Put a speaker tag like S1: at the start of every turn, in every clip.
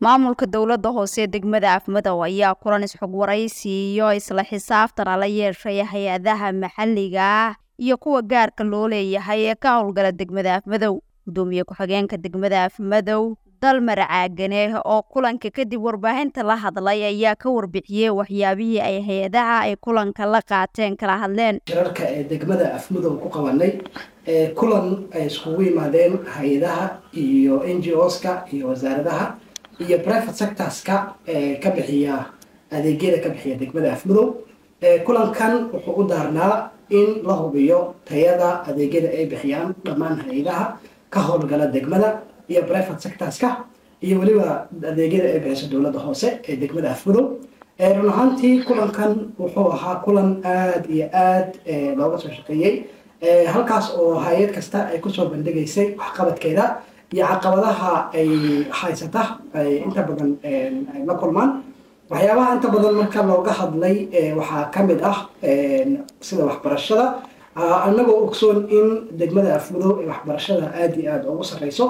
S1: maamulka dowladda hoose degmada afmadow ayaa kulan isxog waraysi iyo isla xisaabtana la yeeshay hay-adaha maxalliga ah iyo kuwa gaarka loo leeyahay ee ka howlgala degmada afmadow gudoomiye ku-xigeenka degmada afmadow dalmar caagane oo kulanka kadib warbaahinta la hadlay ayaa ka warbixiyey waxyaabihii ay hay-adaha ay kulanka la qaateen kala hadleen
S2: shirarka ee degmada afmadow ku qabanay kulan ay iskugu yimaadeen hay-adaha iyo n g oska iyo wasaaradaha iyo private sectorska ee ka bixiya adeegyada ka bixiya degmada afmadow kulankan wuxuu u daarnaa in la hubiyo tayada adeegyada ay bixiyaan dhammaan hay-adaha ka howlgala degmada iyo private sectorska iyo weliba adeegyada ay bixiso dowladda hoose ee degmada afmadow run ahaantii kulankan wuxuu ahaa kulan aada iyo aada looga soo shaqeeyey halkaas oo hay-ad kasta ay kusoo bandhigaysay waxqabadkeeda iyo caqabadaha ay haysata ay inta badan ay la kulmaan waxyaabaha inta badan marka looga hadlay waxaa kamid ah sida waxbarashada anagoo ogsoon in degmada afmadow ee waxbarashada aada iyo aada ugu sareyso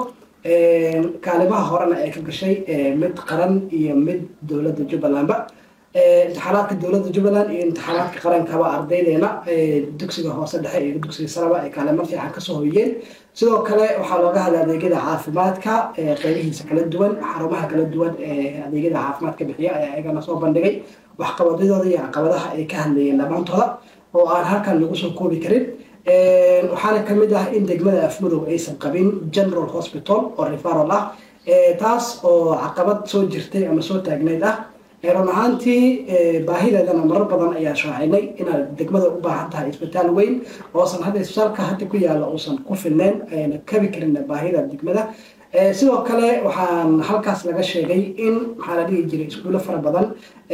S2: kaalimaha horena ay ka gashay mid qaran iyo mid dowladda jubbalandba imtixaanaadka dowladda jubbaland iyo imtixaanaadka qarankaba ardaydeena dugsiga hoose dhexe iyo dugsiga saraba ay kaalimo fiican kasoo hoyeen sidoo kale waxaa looga hadlay adeegyada caafimaadka qeybihiisa kala duwan xarumaha kala duwan ee adeegyada caafimaadka bixiya ayaa ayagana soo bandhigay waxqabadyadooda iyo caqabadaha ay ka hadlayeen dhammaantooda oo aan halkan lagu soo koobi karin waxaana kamid ah in degmada afmadow aysan qabin general hospital oo referal ah taas oo caqabad soo jirtay ama soo taagneyd ah run ahaantii baahideedana marar badan ayaa shaacinay inaad degmada u baahan tahay isbitaal weyn oosan hadda isbitaalka hadda ku yaala uusan ku filneyn ayna kabi karin baahida degmada sidoo kale waxaan halkaas laga sheegay in maxaa la dhihi jiray iskuulo fara badan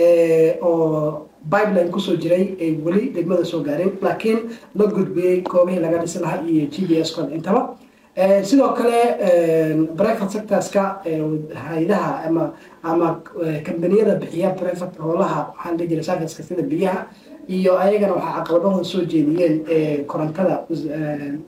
S2: oo pipeline kusoo jiray ay weli degmada soo gaareen laakiin la gudbiyey goobihii laga dhisi lahaa iyo g b s kooda intaba sidoo kale private sectorska hay-adaha ama ama kambaniyada bixiya private hoolaha waxaa la dhihi jiray serviceka sida biyaha iyo ayagana waxaa caqabadahooda soo jeediyeen korontada